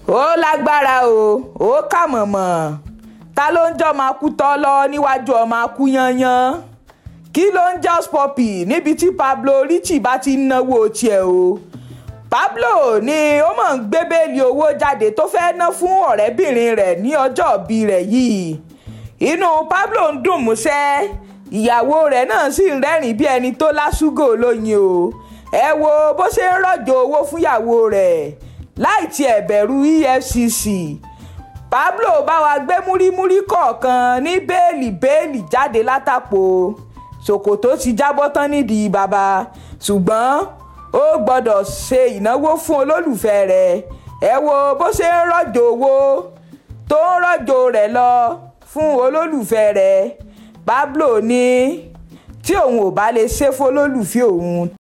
ó lágbára o ó kà mọ̀mọ́ ta ló ń jọ́ máa kú tọ́ lọ níwájú ọmọ akú yanyan kí ló ń jọ́ spoppy níbi tí Pablo Richie bá ti ń náwó tiẹ̀ o Pablo ni ó mọ̀ ń gbé bẹ́ẹ̀lì owó jáde tó fẹ́ ná fún ọ̀rẹ́bìnrin rẹ̀ ní ọjọ́ ìbí rẹ̀ yìí inú Pablo ń dùn músẹ́ ìyàwó rẹ̀ náà sì ń rẹ́rìn bí ẹni tó lásùgò lóyin o ẹ wo bó ṣe ń rọ̀jò owó fúnyàwó rẹ̀ láì tiẹ̀ bẹ̀rù EFCC Pablo bá wa gbé múrímúrí kọ̀ọ̀kan ní bẹ́ẹ̀lì bẹ́ẹ̀lì jáde látàpò ṣòkòtò ti jábọ́ tán nídìí bàbá ṣùgbọ́n ó gbọ́dọ̀ ṣe ìnáwó fún olólùfẹ́ rẹ̀ ẹ wo bó ṣe ń rọ̀jò owó tó ń rọ̀jò rẹ̀ lọ fún olólùfẹ́ rẹ̀ Pablo ní tí òun ò bá lè ṣe fún olólùfẹ́ òun